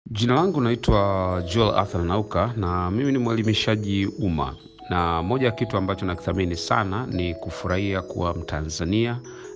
Jina langu naitwa Joel Arthur Nauka na mimi ni mwelimishaji umma, na moja ya kitu ambacho nakithamini sana ni kufurahia kuwa Mtanzania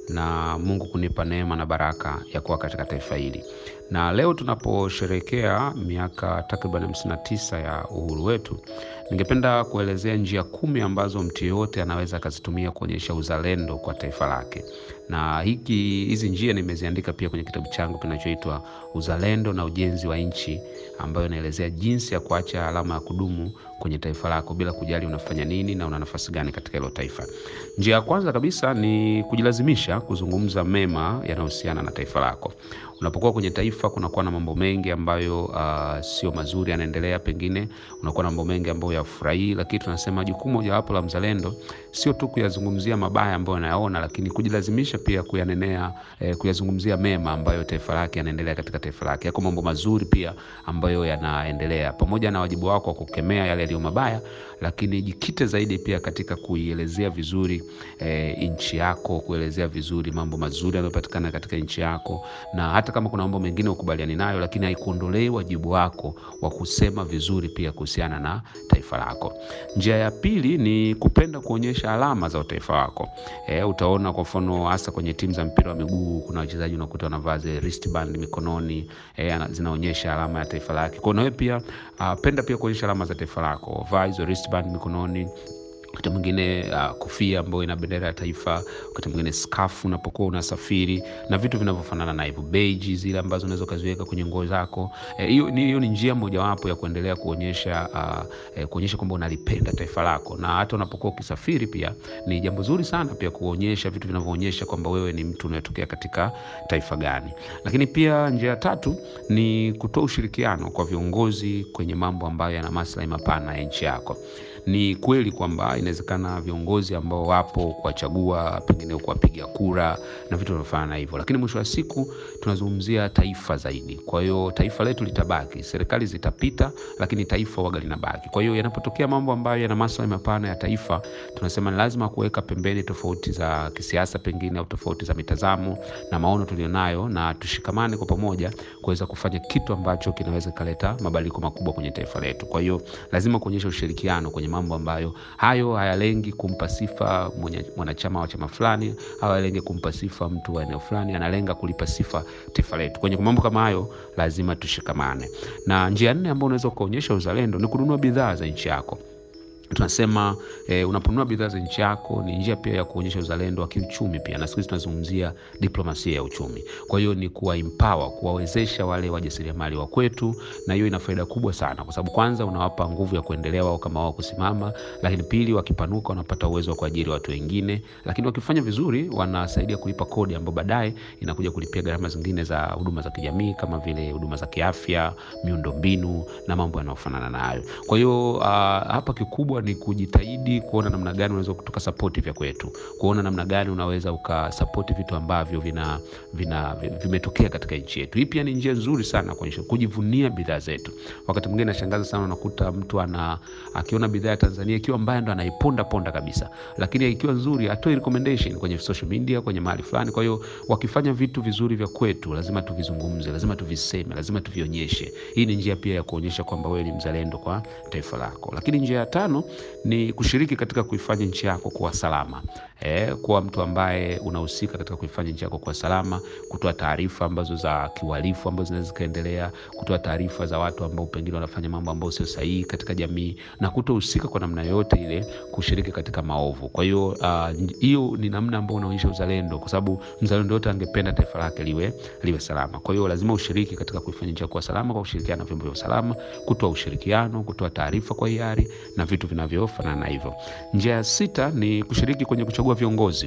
na Mungu kunipa neema na baraka ya kuwa katika taifa hili. Na leo tunaposherehekea miaka takriban 59 ya uhuru wetu, ningependa kuelezea njia kumi ambazo mtu yeyote anaweza akazitumia kuonyesha uzalendo kwa taifa lake. Na hiki hizi njia nimeziandika pia kwenye kitabu changu kinachoitwa Uzalendo na Ujenzi wa Nchi, ambayo inaelezea jinsi ya kuacha alama ya kudumu kwenye taifa lako bila kujali unafanya nini na una nafasi gani katika hilo taifa. Njia ya kwanza kabisa ni kujilazimisha kuzungumza mema yanayohusiana na taifa lako. Unapokuwa kwenye taifa, kunakuwa na mambo mengi ambayo uh, sio mazuri yanaendelea, pengine unakuwa na mambo mengi ambayo yafurahii, lakini tunasema jukumu mojawapo la mzalendo sio tu kuyazungumzia mabaya ambayo anayaona, lakini kujilazimisha pia kuyanenea, eh, kuyazungumzia mema ambayo taifa lake yanaendelea katika taifa lake. Yako mambo mazuri pia ambayo yanaendelea, pamoja na wajibu wako wa kukemea yale yaliyo mabaya, lakini jikite zaidi pia katika kuielezea vizuri eh, nchi yako, kuelezea vizuri mambo mazuri yanayopatikana katika nchi yako, na hata kama kuna mambo mengine ukubaliani nayo, lakini haikuondolei wajibu wako wa kusema vizuri pia kuhusiana na taifa lako. Njia ya pili ni kupenda kuonyesha alama za utaifa wako. E, utaona kwa mfano hasa kwenye timu za mpira wa miguu kuna wachezaji unakuta wanavaa zile wristband mikononi, e, zinaonyesha alama ya taifa lake. Kwa hiyo na wewe pia uh, penda pia kuonyesha alama za taifa lako, vaa hizo wristband mikononi wakati mwingine uh, kofia ambayo ina bendera ya taifa, wakati mwingine skafu unapokuwa unasafiri na vitu vinavyofanana na hivyo, beji zile ambazo unaweza ukaziweka kwenye nguo zako. Hiyo eh, ni, ni njia mojawapo ya kuendelea kuonyesha uh, eh, kuonyesha kwamba unalipenda taifa lako, na hata unapokuwa ukisafiri pia ni jambo zuri sana pia kuonyesha vitu vinavyoonyesha kwamba wewe ni mtu unayetokea katika taifa gani. Lakini pia njia ya tatu ni kutoa ushirikiano kwa viongozi kwenye mambo ambayo yana maslahi mapana ya nchi yako. Ni kweli kwamba inawezekana viongozi ambao wapo kuwachagua, pengine kuwapiga kura na vitu vinavyofanana na hivyo, lakini mwisho wa siku tunazungumzia taifa zaidi. Kwa hiyo taifa letu litabaki, serikali zitapita, lakini taifa waga linabaki. Kwa hiyo yanapotokea mambo ambayo yana maslahi mapana ya taifa, tunasema ni lazima kuweka pembeni tofauti za kisiasa, pengine au tofauti za mitazamo na maono tulionayo, na tushikamane kwa pamoja kuweza kufanya kitu ambacho kinaweza kaleta mabadiliko makubwa kwenye taifa letu. Kwa hiyo lazima kuonyesha ushirikiano kwenye mambo ambayo hayo hayalengi kumpa sifa mwanachama wa chama fulani au hayalengi kumpa sifa mtu wa eneo fulani, analenga kulipa sifa taifa letu. Kwenye mambo kama hayo lazima tushikamane. Na njia nne ambayo unaweza ukaonyesha uzalendo ni kununua bidhaa za nchi yako. Tunasema eh, unaponunua bidhaa za nchi yako ni njia pia ya kuonyesha uzalendo wa kiuchumi pia, na siku hizi tunazungumzia diplomasia ya uchumi. Kwa hiyo ni kuwa empower, kuwawezesha wale wajasiriamali wa kwetu, na hiyo ina faida kubwa sana, kwa sababu kwanza unawapa nguvu ya kuendelea wao kama wao kusimama, lakini pili, wakipanuka wanapata uwezo wa kuajiri watu wengine, lakini wakifanya vizuri wanasaidia kulipa kodi ambayo baadaye inakuja kulipia gharama zingine za huduma za kijamii kama vile huduma za kiafya, miundombinu na mambo yanayofanana nayo. Kwa hiyo uh, hapa kikubwa ni kujitahidi kuona namna gani unaweza kutoka sapoti vya kwetu, kuona namna gani unaweza ukasapoti vitu ambavyo vina, vina vimetokea katika nchi yetu. Hii pia ni njia nzuri sana kuonyesha kujivunia bidhaa zetu. Wakati mwingine nashangaza sana, unakuta mtu ana akiona bidhaa ya Tanzania ikiwa mbaya ndo anaiponda ponda kabisa, lakini ikiwa nzuri atoe recommendation kwenye social media, kwenye mahali fulani. Kwa hiyo wakifanya vitu vizuri vya kwetu lazima tuvizungumze, lazima tuviseme, lazima tuvionyeshe. Hii ni njia pia ya kuonyesha kwamba wewe ni mzalendo kwa taifa lako. Lakini njia ya tano ni kushiriki katika kuifanya nchi yako kuwa salama. E, kuwa mtu ambaye unahusika katika kuifanya nchi yako kuwa salama, kutoa taarifa ambazo za kiuhalifu ambazo zinaweza zikaendelea, kutoa taarifa za watu ambao pengine wanafanya mambo ambayo sio sahihi katika jamii, na kutohusika kwa namna yoyote ile kushiriki katika maovu. Kwa hiyo hiyo uh, ni namna ambayo unaonyesha uzalendo, kwa sababu mzalendo yote angependa taifa lake liwe liwe salama. Kwa hiyo lazima ushiriki katika kuifanya nchi yako kuwa salama kwa kushirikiana na vyombo vya usalama, kutoa ushirikiano, kutoa taarifa kwa hiari na vitu vinavyofanana na hivyo. Njia ya sita ni kushiriki kwenye kuchagua viongozi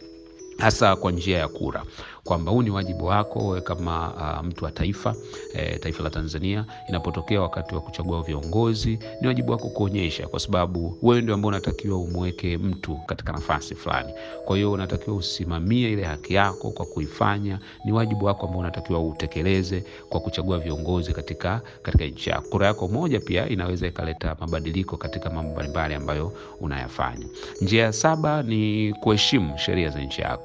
hasa kwa njia ya kura, kwamba huu ni wajibu wako wewe kama uh, mtu wa taifa e, taifa la Tanzania. Inapotokea wakati wa kuchagua viongozi, ni wajibu wako kuonyesha, kwa sababu wewe ndio ambao unatakiwa umweke mtu katika nafasi fulani. Kwa hiyo unatakiwa usimamie ile haki yako kwa kuifanya, ni wajibu wako ambao unatakiwa utekeleze kwa kuchagua viongozi katika, katika nchi yako. Kura yako moja pia inaweza ikaleta mabadiliko katika mambo mbalimbali ambayo unayafanya. Njia ya saba ni kuheshimu sheria za nchi yako.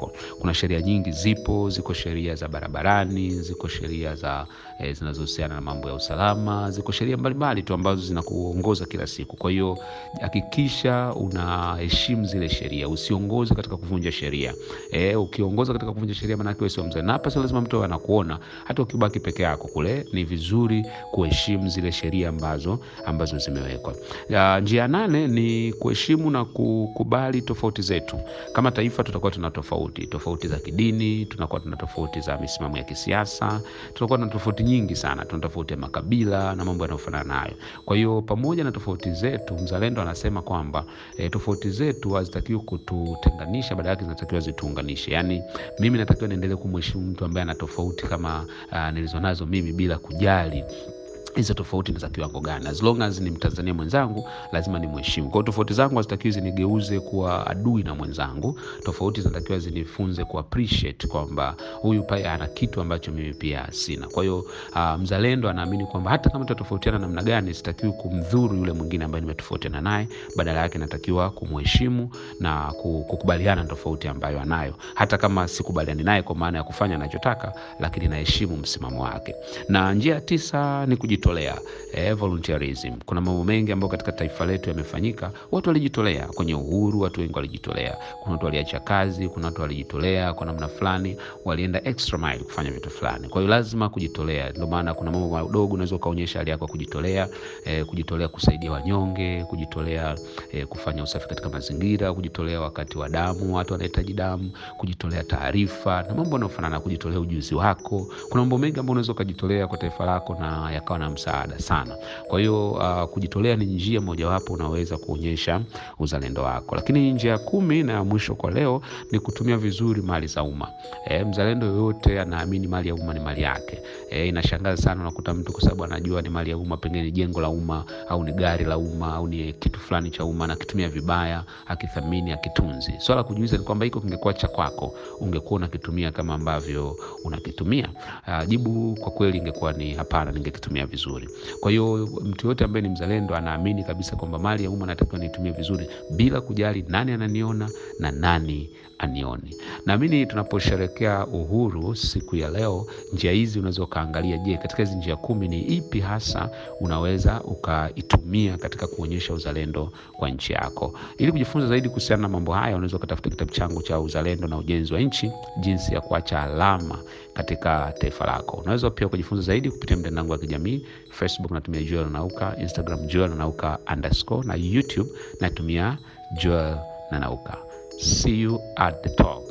yako. Kuna sheria nyingi zipo, ziko sheria za barabarani, ziko sheria za eh, zinazohusiana na mambo ya usalama, ziko sheria mbalimbali tu ambazo zinakuongoza kila siku. Kwa hiyo hakikisha unaheshimu zile sheria, usiongoze katika kuvunja sheria. Eh, ukiongoza katika kuvunja sheria, maanake wewe sio mzee, na hapa sio lazima mtu anakuona, hata ukibaki peke yako kule, ni vizuri kuheshimu zile sheria ambazo ambazo zimewekwa. Ya, njia nane ni kuheshimu na kukubali tofauti zetu. Kama taifa tutakuwa tuna tofauti tofauti za kidini, tunakuwa tuna tofauti za misimamo ya kisiasa, tunakuwa tuna tofauti nyingi sana, tuna tofauti ya makabila na mambo yanayofanana nayo. Kwa hiyo pamoja na tofauti zetu, mzalendo anasema kwamba e, tofauti zetu hazitakiwi kututenganisha, badala yake zinatakiwa zituunganishe. Yaani mimi natakiwa niendelee kumheshimu mtu ambaye ana tofauti kama uh, nilizonazo mimi bila kujali hizo tofauti ni za kiwango gani. As long as ni Mtanzania mwenzangu, lazima ni mheshimu. Kwa hiyo tofauti zangu hazitakiwi zinigeuze kuwa adui na mwenzangu. Tofauti zinatakiwa zinifunze ku appreciate kwamba huyu pia ana kitu ambacho mimi pia sina. Kwa hiyo uh, mzalendo anaamini kwamba hata kama tutatofautiana namna gani, sitakiwi kumdhuru yule mwingine ambaye nimetofautiana naye, badala yake natakiwa kumheshimu na kukubaliana na tofauti ambayo anayo, hata kama sikubaliani naye kwa maana ya kufanya anachotaka, lakini naheshimu msimamo wake. Na njia ya tisa ni kujitolea eh, volunteerism. Kuna mambo mengi ambayo katika taifa letu yamefanyika, watu walijitolea kwenye uhuru, watu wengi walijitolea. Kuna watu waliacha kazi, kuna watu walijitolea kwa namna fulani, walienda extra mile kufanya vitu fulani. Kwa hiyo lazima kujitolea. Ndio maana kuna mambo madogo unaweza ukaonyesha hali yako ya kujitolea, eh, kujitolea kusaidia wanyonge, kujitolea eh, kufanya usafi katika mazingira, kujitolea wakati wa damu, watu wanahitaji damu, kujitolea taarifa na mambo yanayofanana, kujitolea ujuzi wako. Kuna mambo mengi ambayo unaweza ukajitolea kwa taifa lako na yakawa na msaada sana. Kwa hiyo uh, kujitolea ni njia mojawapo unaweza kuonyesha uzalendo wako. Lakini njia ya kumi na ya mwisho kwa leo ni kutumia vizuri mali za umma. E, mzalendo yoyote anaamini mali ya umma ni mali yake. E, inashangaza sana unakuta mtu kwa sababu anajua ni mali ya umma, pengine ni jengo la umma au ni gari la umma au ni kitu fulani cha umma, anakitumia vibaya, akithamini, akitunzi. Swala kujiuliza ni kwamba hiko kingekuwa cha kwako, ungekuwa unakitumia kama ambavyo unakitumia? Uh, jibu kwa kweli ingekuwa ni hapana, ningekitumia vizuri. Kwa hiyo mtu yote ambaye ni mzalendo anaamini kabisa kwamba mali ya umma natakiwa niitumie vizuri bila kujali nani ananiona na nani anioni. Naamini tunaposherekea uhuru siku ya leo, njia hizi unaweza ukaangalia, je, katika hizi njia kumi ni ipi hasa unaweza ukaitumia katika kuonyesha uzalendo kwa nchi yako. Ili kujifunza zaidi kuhusiana na mambo haya, unaweza ukatafuta kitabu changu cha Uzalendo na Ujenzi wa Nchi, jinsi ya kuacha alama katika taifa lako. Unaweza pia kujifunza zaidi kupitia mtandao wangu wa kijamii Facebook natumia Joel Nanauka, Instagram Joel Nanauka underscore na YouTube natumia Joel Nanauka. See you at the top.